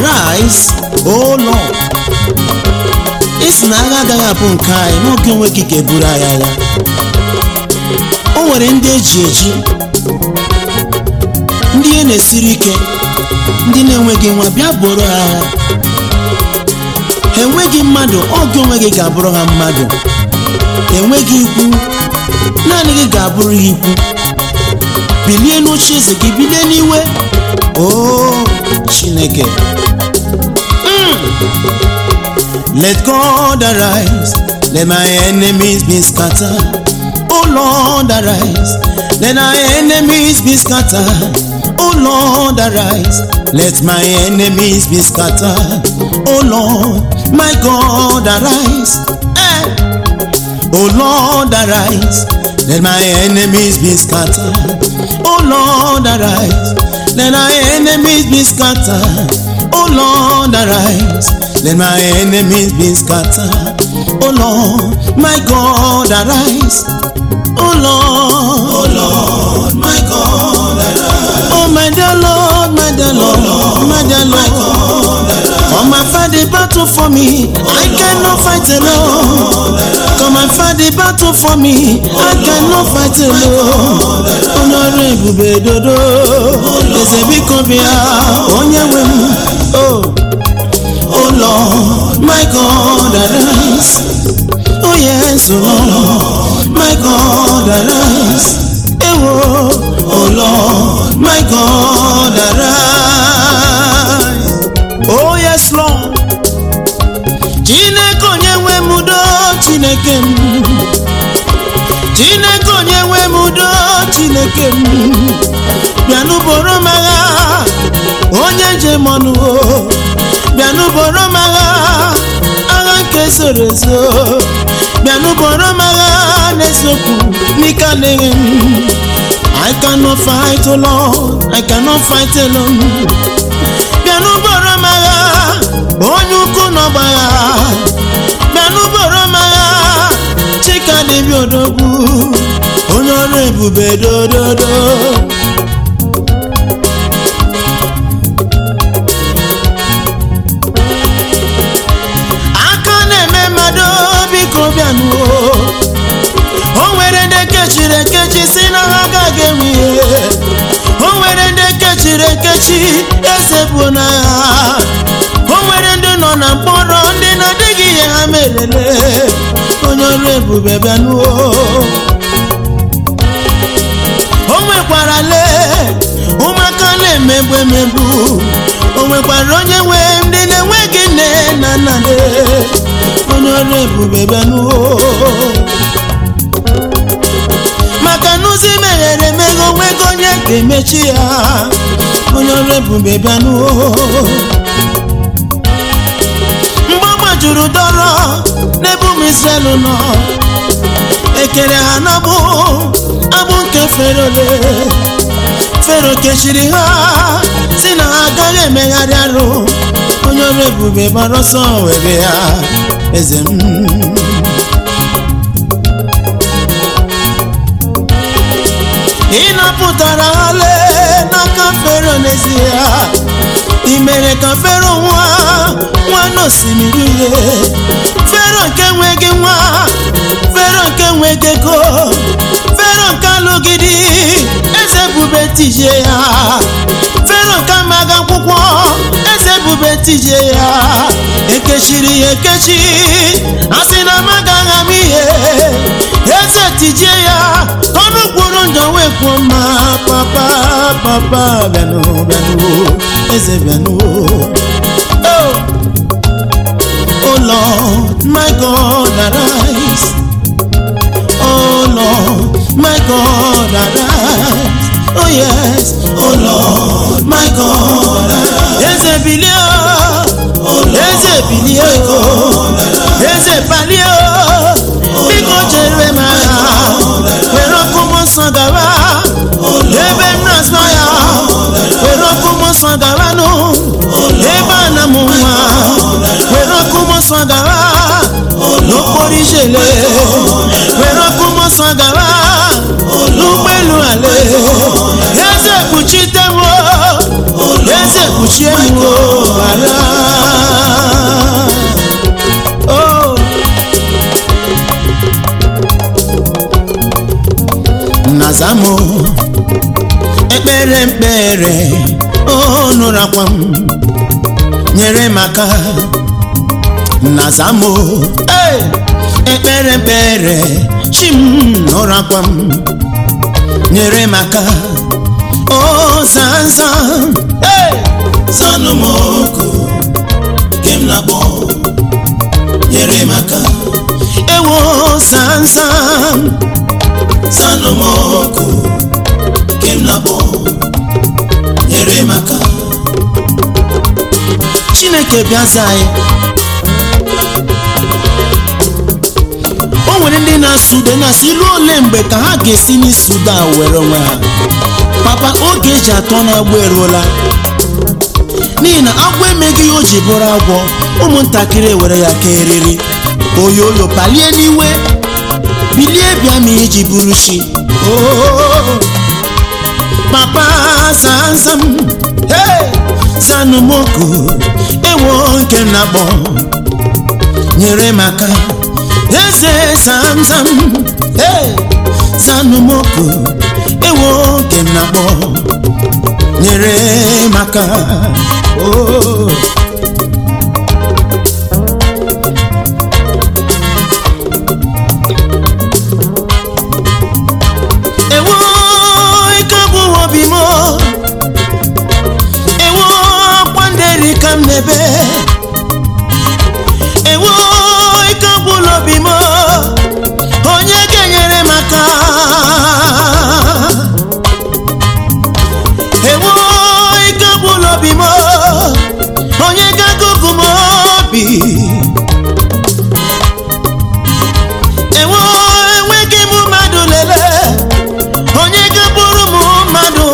arise o lord isi na agha agaghị abụ nke anyị n'oge onwe gị ga-eburu anyị agha o nwere ndị eji eji ndị ihe na-esiri ike ndị na-enweghị nwa bịa bụrụ ha agha ha enweghị mmadụ oge onwe gị ga-abụrụ ha mmadụ ha enweghị ikwu naanị gị ga-abụrụ ha ikwu bilie n'oche eze gị bilie n'iwe o chineke Let God arise, let my enemies be scattered. Oh Lord, arise, let our enemies be scattered. Oh Lord, arise, let my enemies be scattered. Oh Lord, my God, arise. Eh. Oh Lord, arise, let my enemies be scattered. Oh Lord, arise, let our enemies be scattered. Oh Lord, arise. Let my enemies be scattered. Oh Lord, my God, arise. Oh Lord, oh Lord, my God, arise. Oh my dear Lord, my dear Lord, my dear Lord. Come and fight the battle for me. I cannot fight alone. Come and fight the battle for me. I cannot fight alone. Onye ebube dodo. Eze biko bịa. Onye nwe m. Oh. Oh Lord, my God, arise. Oh yes, oh Lord, my God, arise. Ewo, oh Lord, my God, arise. Oh yes, Lord. Chineke onye nwe m udo Chineke m. Chineke onye nwe m udo Chineke m. Bịanụ boro m agha, onye njem ọnụ o. bịanụ boro m agha agha nke zoro ezo bịanụ boro m agha n'eziokwu n'ike adịghị m I cannot fight alone I cannot fight alone bịanụ boro m agha onye ukwu n'ọgba agha bịanụ boro m agha chika dịbịa odogwu onye ọrụ ebube dododo biko bịanụ o nwere ndị kechiri ekechi si na ha agaghị enwe ihe o nwere ndị kechiri ekechi eze bụ n'agha o nwere ndị nọ na mkpọrọ ndị na-adịghị ihe ha merele onye ọrụ ebube bịanụ o nwekwara lee ụmụaka na-emegbu emegbu o nwekwara onye nwe ndị na-enweghị nne na nna onye ọrụ ebube bịanụ maka n'ụzọ meghere emeghe onwego onye ga-emechi ya onye ọrụ ebube bịanụ mgbe ọ gbajuru dọrọ n'ebe ụmụ Israel nọ ekere ha n'abụ abụ nke fero fero kechiri ha si na ha agaghị emegharị arụ onye ọrụ ebube gbara ọsọ were ya eze m ị napụtara ha lee n'aka fero n'ezie ị mere ka fero nwa nwa n'osimiri uhie fero nke nweghị nwa fero nke nweghị ego fero nke alụgidi eze bube tije ya fero nke amaghị akwụkwọ eze bube tije ya ekechiri ya ekechi a sị na amaghị agha m ihe eze tije ya ọnụ kwuru njọ wee kwuo mma papa papa bịanụ bịanụ eze bịanụ oh oh lord my god arise oh lord my god arise oh yes oh lord my god arise eze bilie eze bilie eze palie biko chere m agha were ọkụ m nsọ gawa ebe m na-asọ ya were ọkụ m nsọ gawa nụ ebe a na m nwa were ọkụ m nsọ gawa n'okporo ijele were ọkụ m nsọ gawa n'ụgbọelu ale eze kpuchite m eze kpuchite kpuchie m o ala o nazamo ekpere mkpere o nụrakwa m nyere m aka nazamo hey! ekpere mkpere chi m nụrakwa m nyere m aka o zanzam hey! zanụmoko kem na gbọ nyere m aka ewo zanzam zanụmoko kem na gbọ nyere m aka chineke bịaza anyị o nwere ndị na-asụ ude na-asị ilu ole mgbe ka ha ga-esi n'isi ude a were onwe ha papa oge eji atọ na-agba eruola n'ihi na agwọ emeghị ihe o ji bụrụ agwọ ụmụntakịrị ewere ya ka eriri oyoyo palie n'iwe bilie bịa ma iji bụrụ chi Oo, papa zanzam hey! zanụmoko ewo nke m na-akpọ nyere m aka eze zamzam hey! zanụmoko ewo nke m na-akpọ nyere m aka oh. ewo ike bụ obi m ewo akwa nderi ka m na-ebe ewo ike gwụla obi m onye ga-enyere m aka ewo ike gwụla obi m onye ga-agụgụ m obi ewo enweghị m mmadụ lele onye ga-bụrụ m mmadụ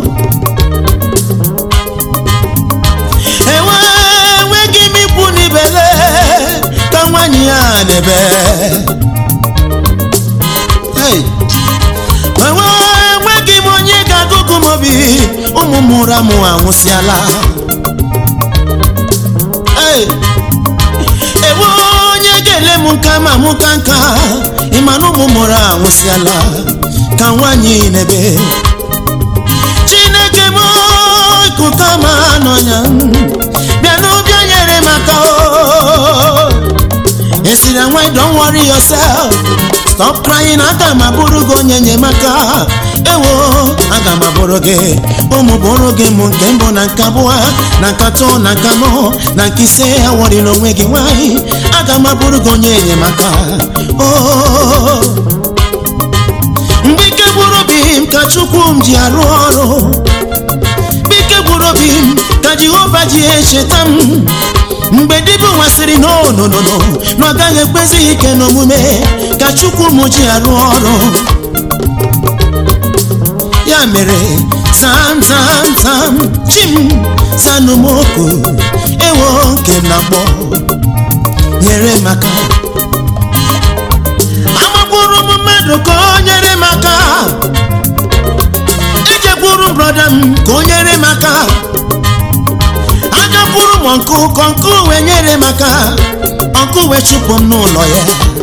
enwe enweghị m ikwu n'ibele ka nwaanyị ya na-ebe Hey! enwe enweghị m onye ga-agụgụ m obi ụmụ m ụra m anwụsịala Hey! ewe onye ga-ele m nka ma mụ ka nka ịma na ụmụ mụrụ anwụsịala ka nwaanyị na-ebe chineke m ikuka ma n'ọnya bịa n'ụbịa nyere m aka o esiri nwa don't worry yourself stop crying aga m abụrụ gị onye enyemaka ewo aga m abụrụ gị ụmụ bụrụ gị mụ nke mbụ na nke abụọ na nke atọ na nke anọ na nke ise awarịla onwe gị nwanyị aga m abụrụ gị onye enyemaka oh. mgbe ike gwụrụ obi m ka chukwu m ji arụ ọrụ mgbe ike gwụrụ obi m ka jehova ji echeta m mgbe dibụ nwasịrị n'ononono na ọ gaghị ekpezi ike n'omume ka chukwu m ji arụ ọrụ ya mere zam zam zam chim zanụmoko ewo nke m na-akpọ nyere m aka amagburu m mmadụ ka o nyere m aka ejekwuru brọda m ka o nyere m aka agakwuru m ọnkụ ka ọnkụ wee nyere m aka ọnkụ wee chụpụ m n'ụlọ ya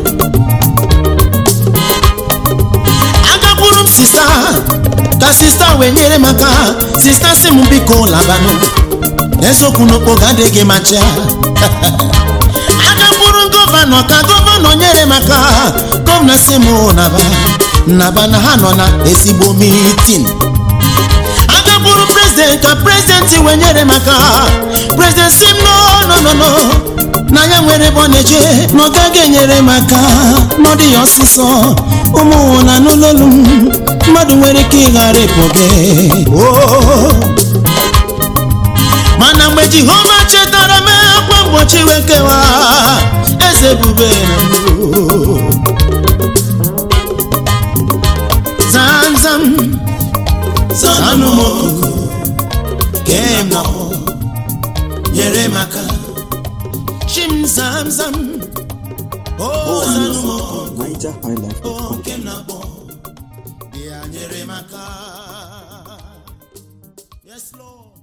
agakwuru m sista ka sista wee nyere m aka sista si m biko labanụ eziokwu n'okpoga adịghị macha agakwuru gọvanọ ka gọvanọ nyere m aka gọvanọ si m naba naba na ha nọ na ezigbo mitin agakwuru prezident ka prezident wee nyere m aka prezident si m no no no no na ya nwere ebe ọ na-eje na ọ gaghị enyere m aka n'ọdị ya ọsịsọ ụmụ na n'ụlọelu m mmadụ nwere ike ịghara ịpụ gị Oh. mana mgbe jehova chetara m akwa mgbochi wee kewa eze ebube na mbụ zam zam zanụmoko kem na nyere m aka chim zam zam o zanụmoko NigerHighlife.com. oke m na-akpọ bịa nyere m aka yes lord